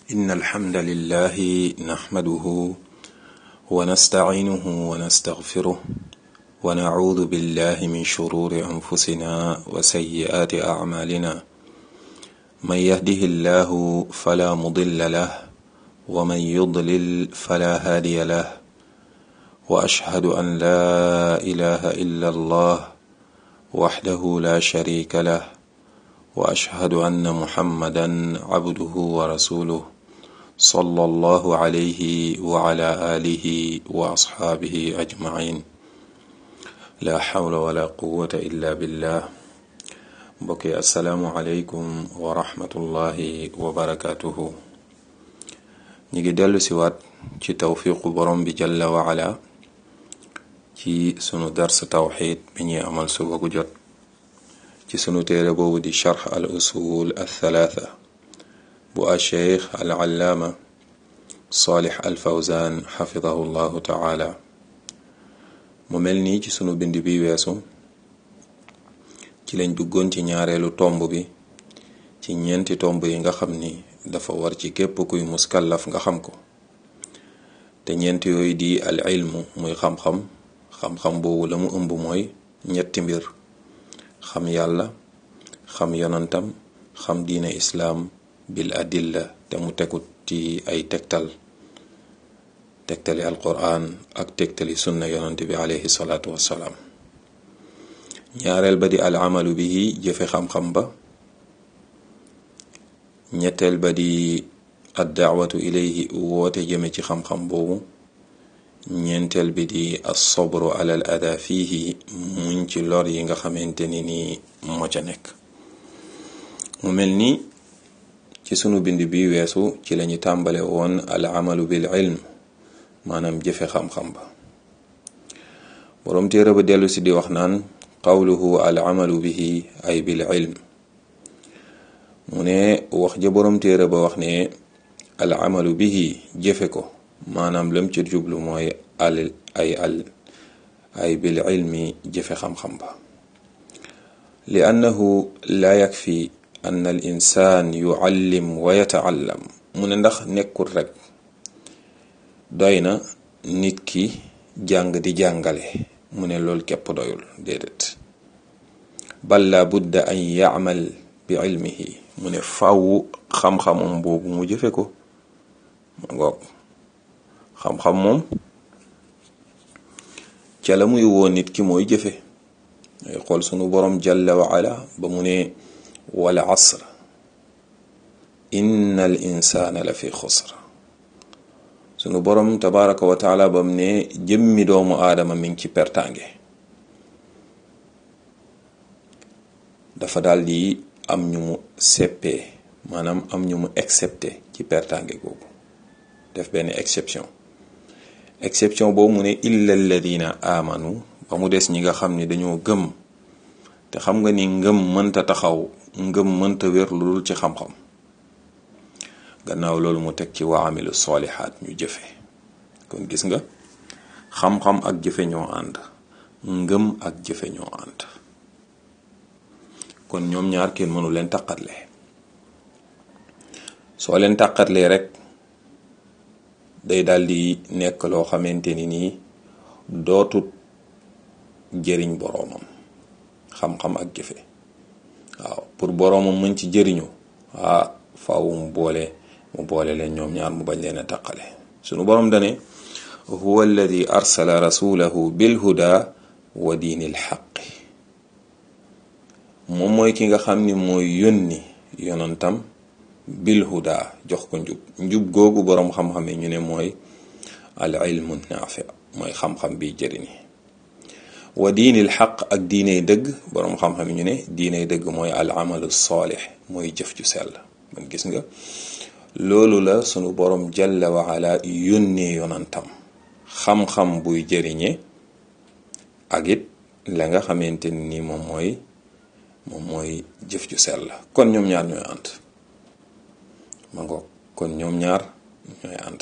إن الحمد لله نحمده ونستعينه ونستغفره ونعوذ بالله من شرور أنفسنا وسيئات أعمالنا من يهده الله فلا مضل له ومن يضلل فلا هادي له وأشهد أن لا إله إلا الله وحده لا شريك له وأشهد أن محمدا عبده ورسوله صلى الله عليه وعلى آله وأصحابه أجمعين لا حول ولا قوة إلا بالله بكي السلام عليكم ورحمة الله وبركاته نيجي دلو سوات ci tawfiqu borom bi jalla wa ala ci sunu dars tawxid bi ñuy amal suba gu jot ci sunu téere boobu di charx al usul al thalatha bu a cheikh al allaama salih al fawzan xafidahu llahu taala mu mel nii ci sunu bind bi weesu ci lañ duggoon ci ñaareelu tomb bi ci ñeenti tomb yi nga xam ni dafa war ci képp kuy muskallaf nga xam ko te ñeent yooyu di al ilmu muy xam-xam xam-xam boobu la mu ëmb mooy ñetti mbir xam yàlla xam yonantam xam diine islaam bil adilla te mu tegut ci ay tegtal tegtali alquran ak tegtali sunna yonant bi alayhi salaatu wassalaam ñaareel ba di al amalu bihi jëfe xam-xam ba ñetteel ba di ad daawatu ilayhi woote jëme ci xam-xam boobu ñeenteel bi di assobru alal ada fiihi muñ ci lor yi nga xamante ni nii moo ca nekk mu mel ni ci sunu bind bi weesu ci lañu tàmbale woon al amalu bil ilm maanaam jëfe xam-xam ba boroom téere ba dellu si di wax naan qawluhu al amalu bihi ay bil ilm mu ne wax ja boroom téere ba wax ne al amalu bihi jëfe ko maanaam lam ci jublu mooy al ay al ay bil ilmi jëfe xam-xam ba li annahu la yakfi an al insaan yuallim wa yataallam mu ne ndax nekkul rek doy na nit ki jàng di jàngale mu ne loolu képp doyul déedéet bal la budda an yaamal bi ilmihi mu ne fàww xam-xamam boobu mu jëfe ko ma ngoog xam-xam moom ca la muy woo nit ki mooy jëfe ay xool sunu borom jalla wa ala ba mu ne wal asr inna al insana la fi xusr sunu borom tabaraka wa taala ba mu ne jëmmi doomu aadama mi ngi ci pertange dafa daal di am ñu mu seppee maanaam am ñu mu excepté ci pertange googu def benn exception exception boobu mu ne illa alladina amanu ba mu des ñi nga xam ni dañoo gëm te xam nga ni ngëm mënta taxaw ngëm mënta wér lu dul ci xam-xam gannaaw loolu mu teg ci wa amilu solihaat ñu jëfe kon gis nga xam-xam ak jëfe ñoo ànd ngëm ak jëfe ñoo ànd kon ñoom ñaar kenn mënu leen taqatle soo leen taqatlee rek day daal di nekk loo xamante ni nii dootut jëriñ boroomam xam-xam ak jëfe waaw pour boroomam mën ci jëriñu ah faaw mu boole mu boole leen ñoom ñaar mu bañ leen a taqale sunu boroom dane huwa alladi arsala rasulahu bilhuda wa diini lxaqi moom mooy ki nga xam ni mooy yónni yonantam bil huda jox ko njub njub googu boroom xam-xam yi ñu ne mooy al ilmu naafi mooy xam-xam bi jëriñi wa diinil xaq ak diiney dëgg boroom xam-xam yi ñu ne diiney dëgg mooy al amalu saalix mooy jëf ju sell man gis nga loolu la sunu boroom jalla wa ala yónnee yonantam xam-xam buy jëriñe ak it la nga xamante ni moom mooy moom mooy jëf ju sell kon ñoom ñaar ñooy ànd ma ngoog kon ñoom ñaar ñooy ànd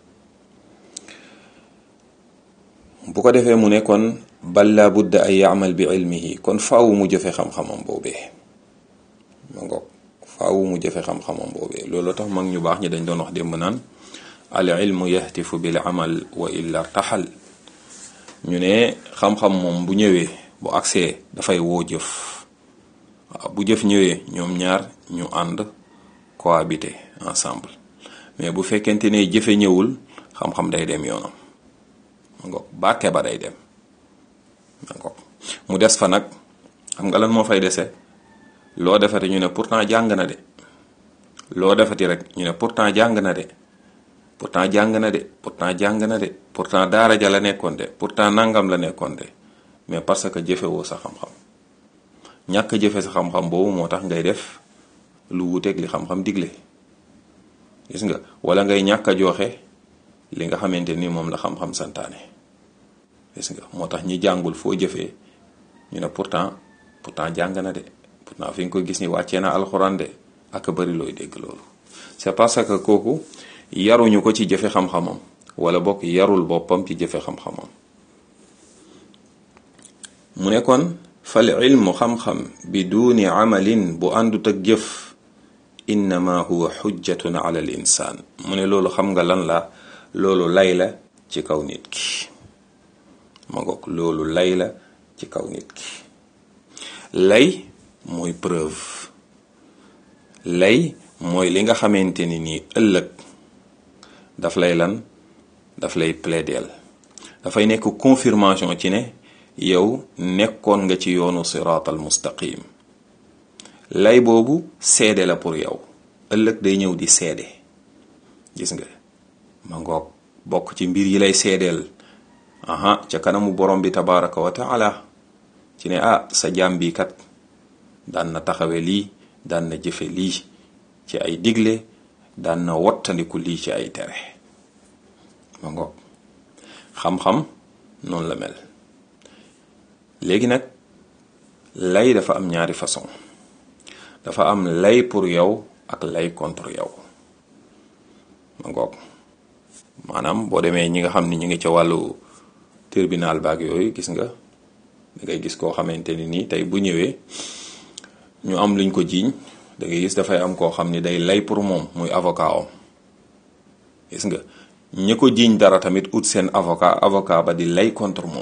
bu ko defee mu ne kon bal laa budda ay yaamal bi ilmihi kon faaw mu jëfe xam-xamam boobee ma ngoog faawu mu jëfe xam-xamam boobee loolu tax mag ñu baax ñi dañ doon wax démb naan al ilmu yahtifu bil amal wa illa taxal ñu ne xam-xam moom bu ñëwee bu agsee dafay woo jëf waaw bu jëf ñëwee ñoom ñaar ñu ànd cohabiter ensemble mais bu fekkente ne jëfe ñëwul xam-xam day dem yoonam ma ngoog bàtte ba day dem ma ngoog mu des fa nag xam nga lan moo fay dese loo defati ñu ne pourtant jàng na de loo defati rek ñu ne pourtant jàng na de pourtant jàng na de pourtant jàng na de pourtant daara ja la nekkoon de pourtant nangam la nekkoon de mais parce que jëfewoo sa xam-xam ñàkk jëfe sa xam-xam boobu moo tax ngay def lu wuteeg li xam-xam digle gis nga wala ngay ñàkk a joxe li nga xamante ni moom la xam-xam santaane gis nga moo tax ñi jàngul foo jëfee ñu ne pourtant pourtant jàng na de pourtant fi nga ko gis ni wàccee na alxuraan de ak bari looy dégg loolu c'est parce que kooku yaruñu ko ci jëfe xam-xamam wala bokk yarul boppam ci jëfe xam-xamam mu ne kon fal ilmu xam-xam bi duuni amalin bu àndut ak jëf innama huwa xujjatun ala al insaan mu ne loolu xam nga lan la loolu lay la ci kaw nit ki ma ngoog loolu lay la ci kaw nit ki lay mooy preuve lay mooy li nga xamante ni nii ëllëg daf lay lan daf lay plaideel dafay nekk confirmation ci ne yow nekkoon nga ci yoonu siraatal mustaqim lay boobu seede la pour yow ëllëg day ñëw di seede gis nga ma ngoog bokk ci mbir yi lay seedeel aha ca kanamu borom bi tabaraka wa taala ci ne ah sa jaam bi kat daan na taxawe lii daan na jëfe lii ci ay digle daan na wottandiku lii ci ay tere ma ngoog xam-xam noonu la mel léegi nag lay dafa am ñaari façon dafa am lay pour yow ak lay contre yow ma ngoog maanaam boo demee ñi nga xam ni ñu ngi ca wàllu tribunal baag yooyu gis nga da ngay gis koo xamante ni nii tey bu ñëwee ñu am luñ ko jiiñ da ngay gis dafay am koo xam ni day lay pour moom muy avocat om gis nga ñi ko jiiñ dara tamit ut seen avocat avocat ba di lay contre moom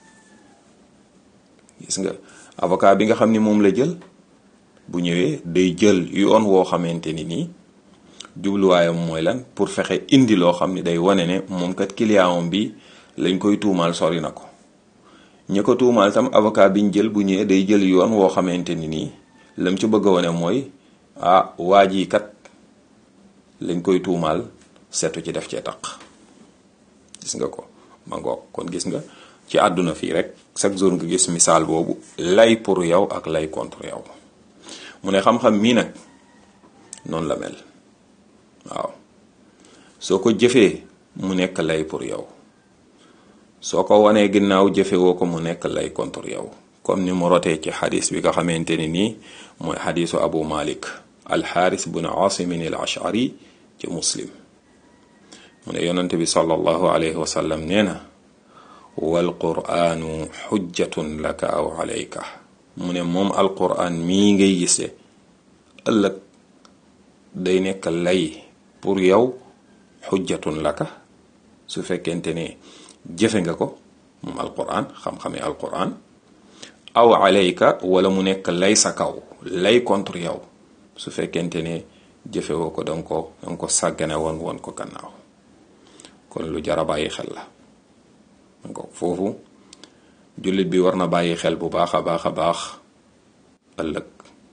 gis nga avocat bi nga xam ni moom la jël bu ñëwee day jël yoon woo xamante ni nii jubluwaayam mooy lan pour fexe indi loo xam ni day wane ne moom kat client bi lañ koy tuumaal sori na ko ñi ko tuumaal tam avocat bi ñu jël bu ñëwee day jël yoon woo xamante ni nii lam ci bëgg a wane mooy ah waa ji kat lañ koy tuumaal setu ci def cee taq gis nga ko ma ngoog kon gis nga ci àdduna fii rek chaque jour nga gis misaal boobu lay pour yow ak lay contre yow mu ne xam-xam mii nag noonu la mel waaw soo ko jëfee mu nekk lay pour yow soo ko wanee ginnaaw jëfe woo ko mu nekk lay contre yow comme ni mu rotee ci xadis bi nga xamante ni nii mooy xadisu abu malik alxaaris bun asimin al ashari ci muslim mu ne yonante bi sallallahu alayhi wa sallam nee na wal qur'aanu xujjatun laka aw alayka mu ne moom alqur'an mii ngay gise ëllëg day nekk lay pour yow xujjatun laka su fekkente ne jëfe nga ko moom alqur'an xam-xame alqur'an aw alayka wala mu nekk lay sa kaw lay contre yow su fekkente ne jëfe woo ko danga ko danga ko sàggane woon woon ko gannaaw kon lu jara bàyyi xel la donc foofu jullit bi war na bàyyi xel bu baax a baax a baax ëllëg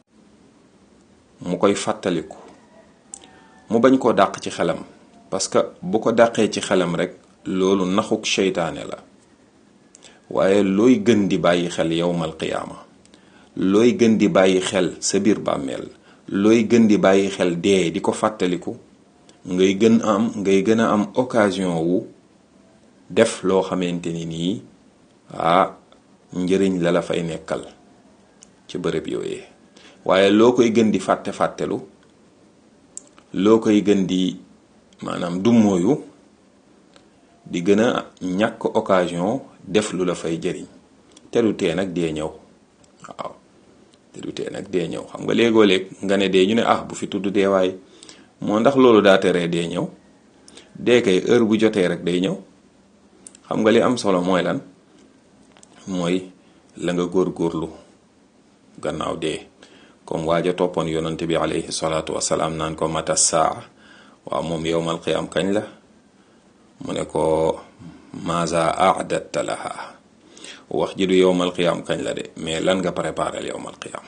mu koy fàttaliku mu bañ koo dàq ci xelam parce que bu ko dàqee ci xelam rek loolu naxuk seytaane la waaye looy gën di bàyyi xel yowmal qiyaama looy gën di bàyyi xel sa biir bàmmeel looy gën di bàyyi xel dee di ko fàttaliku ngay gën am ngay gën a am occasion wu def loo xamante ni nii ah njëriñ la la fay nekkal ci bërëb yooyee waaye loo koy gën di fàtte fàttelu loo koy gën di maanaam dummóoyu di gën a ñàkk occasion def lu la fay jëriñ te du tee nag dee ñëw waaw te du tee nag dee ñëw xam nga léegoo léeg nga ne dee ñu ne ah bu fi tudd dee waay moo ndax loolu daa teree dee ñëw dee kay heure bu jotee rek day ñëw xam nga li am solo mooy lan mooy la nga góorgóorlu gannaaw dee comme waaja toppoon yonante bi alayhi salaatu wasalaam naan ko mata saa waaw moom yowmal qiyam kañ la mu ne ko maza aadatta laha wax ji du yowmal qiyam kañ la de mais lan nga préparé yowmal qiyam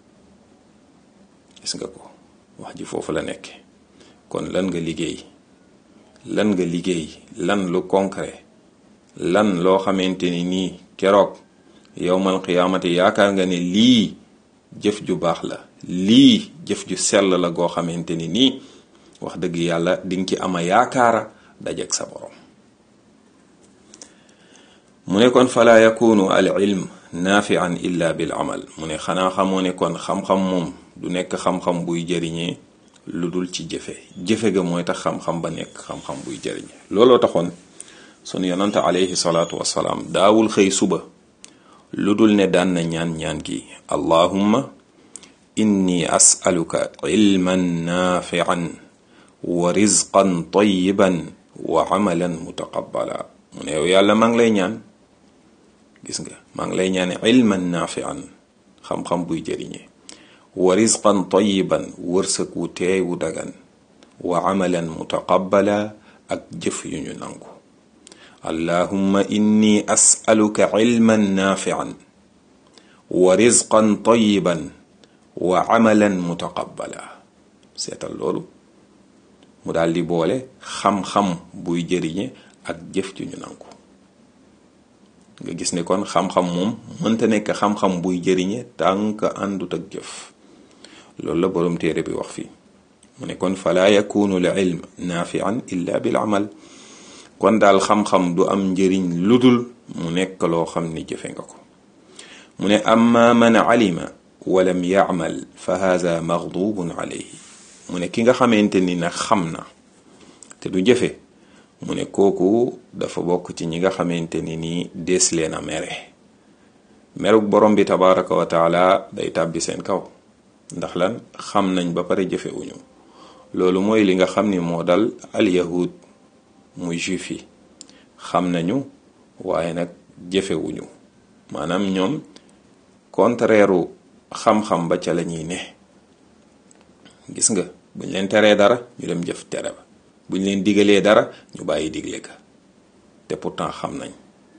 gis nga ko wax ji foofu la nekk kon lan nga liggéey lan nga liggéey lan lu concret lan loo xamante ni nii keroog yowmal qiyaamati yaakaar nga ne lii jëf ju baax la lii jëf ju sell la goo xamante ni nii wax dëgg yàlla dinga ci ama yaakaara dajeg sa borom mu ne kon fala yakunu al ilm naafian illa bil amal mu ne xanaa xamoo ne kon xam-xam moom du nekk xam-xam buy jëriñee lu dul ci jëfe jëfe ga mooy tax xam-xam ba nekk xam-xam buy jëriñee looloo taxoon sunu yonante alayhi salaatu wasalaam daawul xëy suba lu dul ne daan na ñaan ñaan gi allahumma inni as'aluka ilman naafian wa rizqan tayyiban wa amalan mutaqabbala mu ne yow yàlla maa ngi lay ñaan gis nga maa ngi lay ñaane ilman naafian xam-xam buy jëriñee wa rizqan tayyiban wërsëg wu teey wu dagan wa amalan mutaqabbala ak jëf yu ñu nangu allahumma inni as'aluka ilman naafian wa rizqan tayyiban wa amalan mutaqabbala seetal loolu mu daal di boole xam-xam buy jëriñe ak jëf ju ñu nangu nga gis ne kon xam-xam moom mënta nekk xam-xam buy jëriñe tànk àndut ak jëf loolu la boroom téere bi wax fii mu ne kon fala yakunu l ilm naafian illa bil amal kon daal xam-xam du am njëriñ ludul mu nekk loo xam ni jëfe nga ko mu ne amma man alima walam yaamal fa haza maghdubun alayhi mu ne ki nga xamante ni nag xam na te du jëfe mu ne kooku dafa bokk ci ñi nga xamante ni nii dees leen a mere meruk borom bi tabaraka wa taala day tàbbi seen kaw ndax lan xam nañ ba pare jëfewuñu loolu mooy li nga xam ni moo dal al yahud muy juif yi xam nañu waaye nag jëfewuñu maanaam ñoom contraire xam-xam ba ca la ñuy ne gis nga buñ leen teree dara ñu dem jëf tere ba buñ leen digalee dara ñu bàyyi digle ka te pourtant xam nañ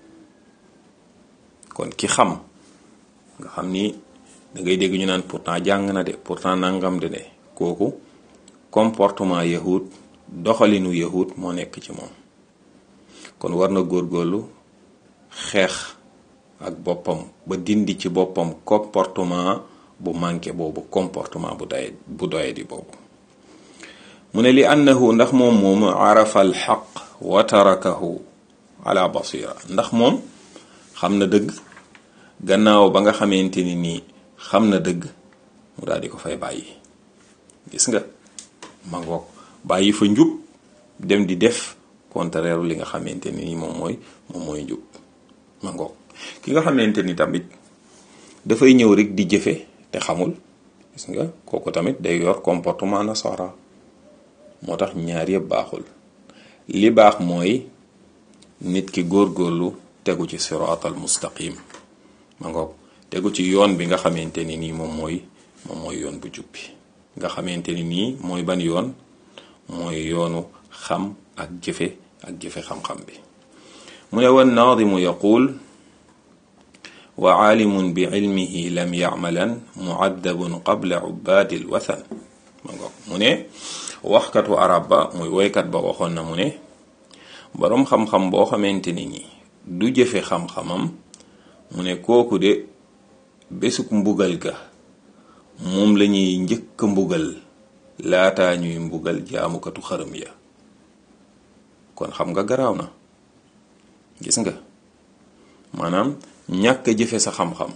kon ki xam nga xam ni da ngay dégg ñu naan pourtant jàng na de pourtant nangam de de kooku comportement yahud doxalinu yahud moo nekk ci moom kon war na góorgóorlu xeex ak boppam ba dindi ci boppam comportement bu manqué boobu comportement bu doye bu doye di boobu mu ne li annahu ndax moom moomu arafa al xaq wa tarakahu ala basira ndax moom xam na dëgg gannaaw ba nga xamante ni nii xam na dëgg mu daal di ko fay bàyyi gis nga ma ngoog bàyyi fa njub dem di def contraire li nga xamante ni moom mooy moom mooy njub ma ngoog ki nga xamante ni tamit dafay ñëw rek di jëfe te xamul gis nga kooku tamit day yor comportement nasara moo tax ñaar yëpp baaxul li baax mooy nit ki góorgóorlu tegu ci siraatal mustaqim ma ngoog tegu ci yoon bi nga xamante ni nii moom mooy moom mooy yoon bu jub bi nga xamante ni nii mooy ban yoon mooy yoonu xam ak jëfe ak jëfe xam-xam bi mu ne wan naadimu yaqul wa aalimun bi ilmihi lam yacmalan muaddabun qabla ubaadi lwathan ma ngoog mu ne waxkatu arab ba muy woykat ba waxoon na mu ne boroom xam-xam boo xamante ni nii du jëfe xam-xamam mu ne kooku de bésuk mbugal ga moom lañuy njëkk mbugal laataa ñuy mbugal jaamukatu xërëm ya kon xam nga garaaw na gis nga maanaam ñàkk a jëfe sa xam-xam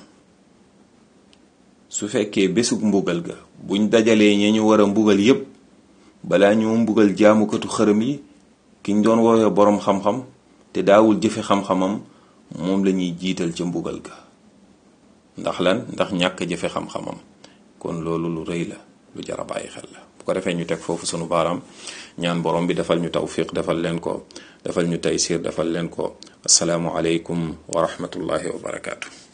su fekkee bésug mbugal ga buñ dajalee ña ñu war a mbugal yépp balaa ñu mbugal jaamukatu xërëm yi kiñ doon woowee boroom xam-xam te daawul jëfe xam-xamam moom lañuy jiital ca mbugal ga ndax lan ndax ñàkk a jëfe xam-xamam kon loolu lu rëy la lu jar a bàyyi xel la bu ko defee ñu teg foofu sunu baaraam ñaan borom bi defal ñu tawfiq defal leen ko defal ñu taysir defal leen ko asalaamu aleykum wa rahmatullahi wa barakaatu.